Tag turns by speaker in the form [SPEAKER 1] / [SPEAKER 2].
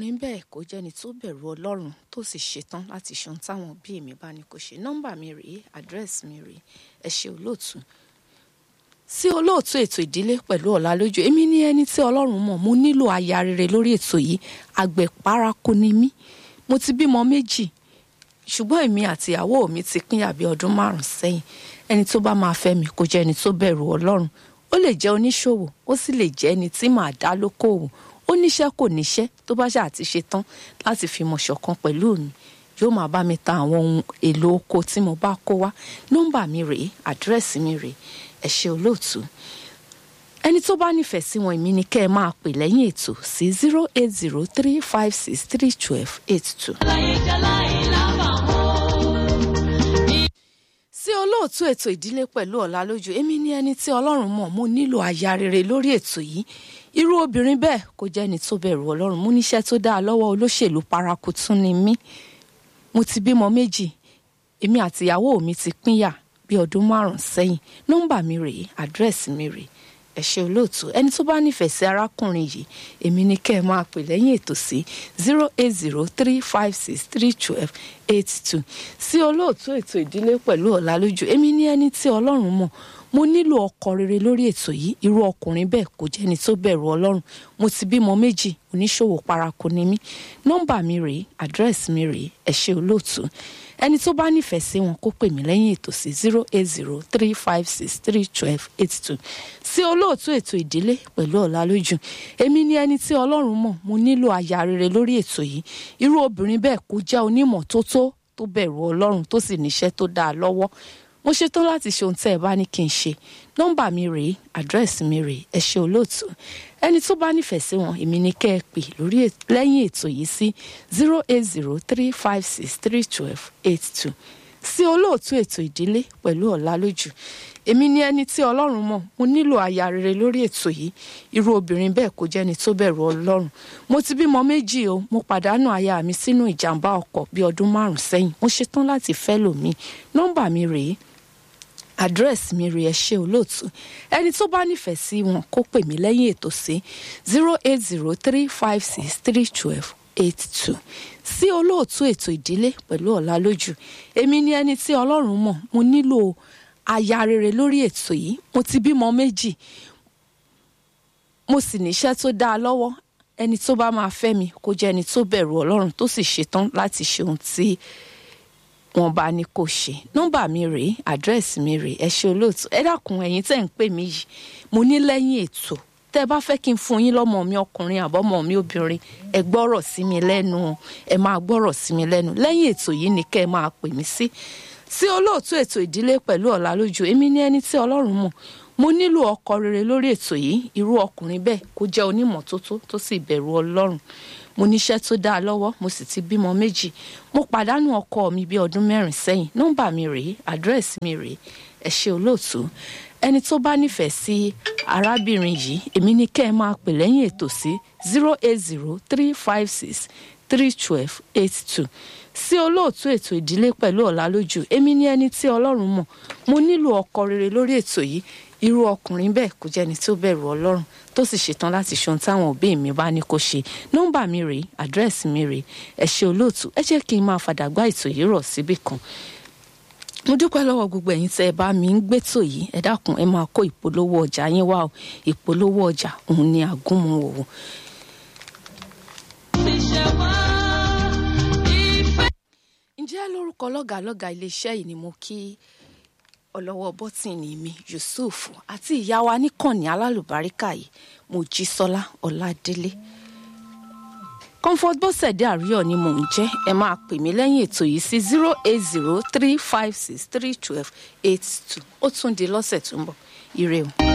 [SPEAKER 1] ọkùnrin bẹ́ẹ̀ kò jẹ́ni tó bẹ̀rù ọlọ́run tó sì ṣetán láti ṣe ohun táwọn òbí mi bá ní kó ṣe nọ́mbà mi rèé àdírẹ́sì mi rèé ẹ ṣe olóòtú sí olóòtú ètò ìdílé pẹ̀lú ọ̀làlójú èmi ní ẹni tí ọlọ́run mọ̀ mo nílò aya rere lórí ètò yìí àgbẹ̀ paraku ni mí mo ti bímọ méjì ṣùgbọ́n èmi àti ìyàwó mi ti pín àbí ọdún márùn-ún sẹ́yìn ẹni tó bá máa fẹ́ mi kò jẹ́ ẹni tó bẹ̀rù ọlọ́run ó lè jẹ́ oníṣòwò ó sì lè jẹ́ ẹni tí màá dá lókòwò ó níṣẹ́ kò níṣẹ́ tó bá ṣáà ti ṣe tán láti fi mọ̀ ṣọ̀kan pẹ̀lú mi yóò máa bá mi ta àwọn ohun èlò oko tí mo bá kó wá nọ́mbà mi rèé àdírẹ́sì mi rèé ẹ ṣé olóòtú ẹni tó bá nífẹ̀ẹ́ sí wọn èmi ni kẹ́ ẹ máa pè lẹ́yìn ètò sí zero eight zero three five six three twelve eight two. sí olóòtú ètò ìdílé pẹ̀lú ọ̀làlójú èmi ní ẹni tí ọlọ́run mọ̀ mo nílò aya rere lórí ètò yìí irú obìnrin bẹ́ẹ̀ kò jẹ́ ẹni tó bẹ̀rù ọlọ́run mo níṣẹ́ tó dáa lọ́wọ́ olóṣèlú paraku tún ni mí mo ti bímọ méjì èmi àti ìyàwó mi ti pínyà bí ọdún márùn sẹ́yìn nọ́mbà mi rèé àdírẹ́sì mi rèé ẹ ṣé olóòtú ẹni tó bá nífẹ̀ẹ́ sí arákùnrin yìí èmi ni kẹ́ ẹ máa pè lẹ́yìn ètò sí zero eight zero three five six three twelve eight two sí olóòtú ètò ìdílé pẹ̀lú ọ̀làlójú èmi ní ẹni tí ọlọ́run mọ̀ mo nílò ọkọ rere lórí ètò yìí irú ọkùnrin bẹ́ẹ̀ kò jẹ́ ẹni tó bẹ̀rù ọlọ́run mo ti bímọ méjì oníṣòwò paraku ni mí nọ́mbà mi rèé àdírẹ́sì mi rèé ẹ ṣé olóòtú ẹni tó bá nífẹ̀ẹ́ sí wọn kó pè mí lẹ́yìn ètò sí zero eight zero three five six three twelve eight two sí olóòtú ètò ìdílé pẹ̀lú ọ̀làlójú èmi ni ẹni tí ọlọ́run mọ̀ mo nílò aya rere lórí ètò yìí irú obìnrin bẹ́ẹ̀ kó jẹ́ onímọ̀ tó tó tó bẹ̀rù ọlọ́run tó sì níṣẹ́ tó dáa lọ́wọ́ mo ṣetán láti ṣe ohun tẹ́ ẹ bá ní kí n ṣe nọ́mbà mi rèé àdírẹ́sì mi rèé ẹ ṣé olóòtú ẹni tó bá nífẹ̀ẹ́ sí wọn èmi ni kẹ́ ẹ pè lórí lẹ́yìn ètò yìí sí zero eight zero three five six three twelve eight two sí olóòtú ètò ìdílé pẹ̀lú ọ̀làlójú èmi ni ẹni tí ọlọ́run mọ̀ mo nílò aya rere lórí ètò yìí irú obìnrin bẹ́ẹ̀ kò jẹ́ni tó bẹ̀rù ọlọ́run mo ti bímọ méjì o mo pàdánù aya mi sínú ìjàmbá ọkọ̀ bí ọdún márùn sẹ́yìn mo ṣetán láti fẹ́ lòmíì nọ́mbà mi rèé àdírẹ́sì mi rí ẹ ṣé olóòtú ẹni tó bá nífẹ̀ẹ́ sí wọn kó pè mí lẹ́yìn ètò sí zero eight zero three five six three twelve eight two sí olóòtú ètò ìdílé pẹ̀lú ọ̀làlójú èmi ni ẹni tí ọlọ́run mọ̀ mo nílò aya rere lórí ètò yìí mo ti bímọ méjì mo sì níṣẹ́ tó dáa lọ́wọ́ ẹni tó bá máa fẹ́ mi kó jẹ́ ẹni tó bẹ̀rù ọlọ́run tó sì ṣetán láti ṣe ohun tí wọn bá ní kó ṣe nọ́mbà mi rèé àdírẹ́sì mi rèé ẹ ṣé olóòtú ẹ dákun ẹ̀yin tẹ́ ń pè mí yìí mo ní lẹ́yìn ètò tẹ́ ẹ bá fẹ́ kí n fún yín lọ́mọ mi ọkùnrin àbọ́mọ mi obìnrin ẹ gbọ́rọ̀ sí mi lẹ́nu ẹ máa gbọ́rọ̀ sí mi lẹ́nu lẹ́yìn ètò yìí ni kẹ́ ẹ máa pè mí sí sí olóòtú ètò ìdílé pẹ̀lú ọ̀làlójú èmi ní ẹni tí ọlọ́run mọ̀ mo nílò ọkọ rere lórí ètò yìí irú ọkùnrin bẹ́ẹ̀ kó jẹ́ onímọ́tótó tó sì bẹ̀rù ọlọ́run mo níṣẹ́ tó dáa lọ́wọ́ mo sì ti bímọ méjì mo pàdánù ọkọ mi bí ọdún mẹ́rin sẹ́yìn nọ́mbà mi rèé àdírẹ́sì mi rèé ẹ ṣé olóòtú ẹni tó bá nífẹ̀ẹ́ sí arábìnrin yìí èmi ní kẹ́ ẹ máa pè lẹ́yìn ètò sí zero eight zero three five six three twelve eight two sí olóòtú ètò ìdílé pẹ̀lú ọ̀làlójú èmi ní ẹni tí ọlọ́run mọ̀ mo nílò ọkọ rere lórí ètò yìí irú ọkùnrin bẹ́ẹ̀ kò jẹ́ni tó bẹ̀rù ọlọ́run tó sì ṣetán láti ṣe ohun táwọn òbí mi bá ní kó ṣe nọ́mbà mi rèé àdírẹ́sì mi rèé ẹ ṣé olóòtú ẹ jẹ́ kí n máa fàdàgbà ètò yìí rọ̀ síbì kan mo dúpẹ́ lọ́wọ́ gbogbo ẹ̀yin tẹ́ ẹ bá mi ń gbétò yìí ẹ dákun ẹ máa kó ìpolówó ọjà yín wá o ìpolówó ọjà òun ni àgúnmu òwò. ǹjẹ́ lórúkọ lọ́gàálọ́gàá iléeṣẹ́ yìí ni mo kí ọlọ́wọ́ bọ́tìnì mi Yusuf àti ìyá wa níkànnì alálùbáríkà yìí Mojísọ́lá Ọládélé comfort bọ́sẹ̀dé àríyọ̀ ni mò ń jẹ́ ẹ máa pè mí lẹ́yìn ètò yìí sí zero eight zero three five six three twelve eight two ó tún di lọ́sẹ̀ tó ń bọ̀ ire o.